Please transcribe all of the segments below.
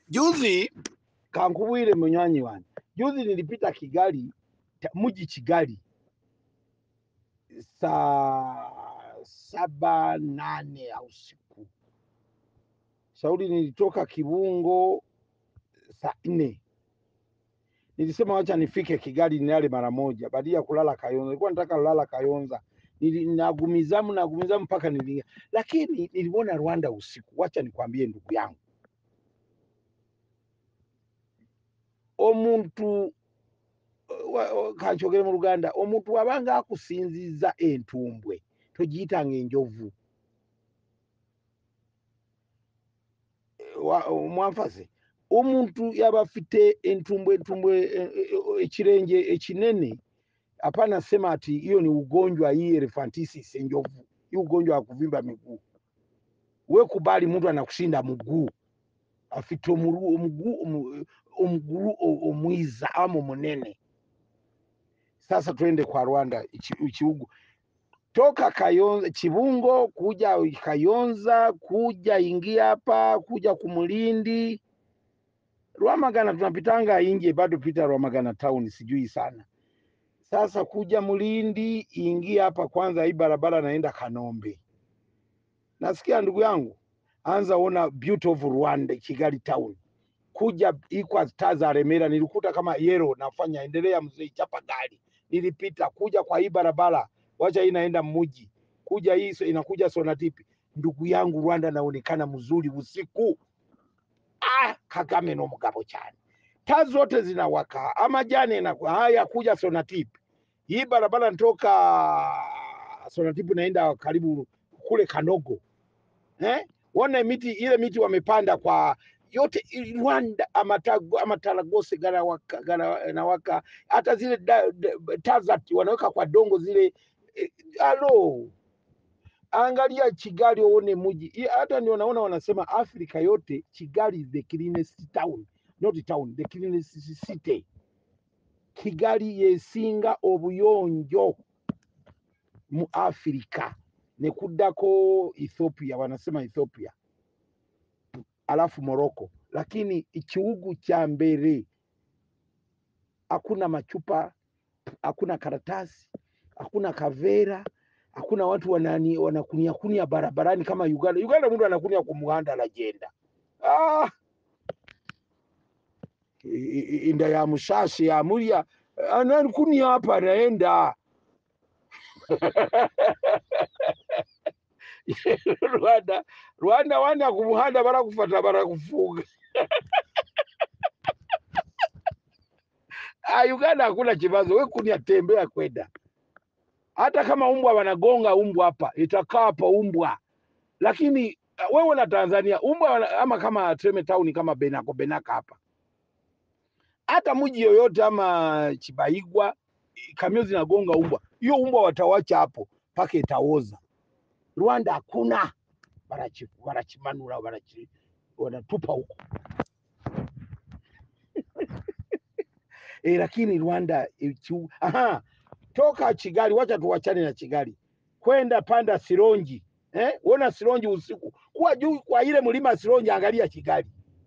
Juzi kankubwire munywanyi wange, juzi nilipita Kigali, ta- mji Kigali saa saba nane au usiku. Shauri nilitoka Kibungo saa nne. Nilisema wacha nifike Kigali nilale mara moja, badala ya kulala Kayonza. Nilikuwa nataka kulala Kayonza, Nili- nagumizamu nagumizamu mpaka nilia, lakini niliona Rwanda usiku. Wacha nikwambie ndugu yangu, omuntu wa- wa- kanchogere mu Luganda, omuntu wabanga akusinziza entumbwe togiyitanga enjovu. Wa- Mwanfase, omuntu yaba afite entumbwe entumbwe eh, eh, ekirenge ekinene hapana sema ati hiyo ni ugonjwa hii elephantiasis enjovu, hii ugonjwa wa kuvimba miguu. We kubali mtu anakushinda mguu, afite omuru- omuguu omu- omuguru o- omwiza ama omunene. Sasa twende kwa Rwanda ichi- ikihugu toka Kayonza, Chibungo kuja Kayonza, kuja ingia hapa, kuja Kumulindi, Rwamagana tunapitanga inje, bado pita Rwamagana town, sijui sana. Sasa kuja Mulindi, ingia hapa kwanza, hii barabara naenda Kanombe. Nasikia ndugu yangu, anza ona beauty of Rwanda, Kigali town. Kuja ikwa taa za Remera, nilikuta kama yero nafanya, endelea mzee, chapa gari. Nilipita kuja kwa hii barabara, wacha hii naenda mji, kuja hii so- inakuja Sonatipi. Ndugu yangu, Rwanda naonekana mzuri usiku. Ah, Kagame no mugabo cyane, taa zote zinawaka, amajani na haya kuja Sonatipi. Hii barabara nitoka Sonatipi naenda karibu kule Kanogo eh? Wana miti ile miti wamepanda kwa yote i- Rwanda amatago amataragose ganawaka, ganawaka hata zile da- da- taa za wanaweka kwa dongo zile eh, alo angalia Kigali uone muji I- hata ndio naona wanasema Afrika yote Kigali is the cleanest town not town the cleanest city Kigali yesinga obuyonjo mu Afrika nekuddako Ethiopia wanasema Ethiopia alafu Morocco, lakini ikihugu cha mbele hakuna machupa, hakuna karatasi, hakuna kavera, hakuna watu wanani wanakunia kunia barabarani kama Uganda. Uganda mtu anakunia kwa muhanda anajenda ah, i- i- inda ya mushashi ya mulya anakunia hapa anaenda Rwanda Rwanda wana kumuhanda barakufata barakufuga Ah, Uganda hakuna chibazo, we kunia tembea kwenda. Hata kama umbwa wanagonga umbwa hapa, itakaa hapa umbwa, lakini uh, wewe na Tanzania umbwa wana- ama kama tuseme town kama Benako Benaka hapa, hata mji yoyote ama Chibaigwa, kamio zinagonga umbwa, hiyo umbwa watawacha hapo mpaka itaoza. Rwanda hakuna, wanachi- wanachimanura wanachi, wanatupa huko e, lakini Rwanda ichi, aha, toka Kigali, wacha tuwachane na Kigali, kwenda panda Sironji eh? Uona Sironji usiku, kuwa juu kwa ile mlima Sironji, angalia Kigali.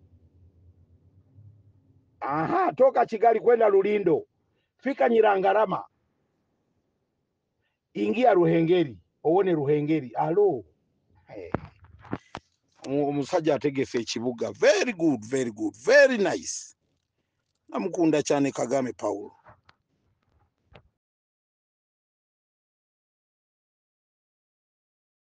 Aha, toka Kigali kwenda Lulindo, fika Nyirangarama, ingia Ruhengeri, uone Ruhengeri. Alo eh, mu- omusajja ategese ekibuga very good very good very nice namukunda cyane Kagame Paulo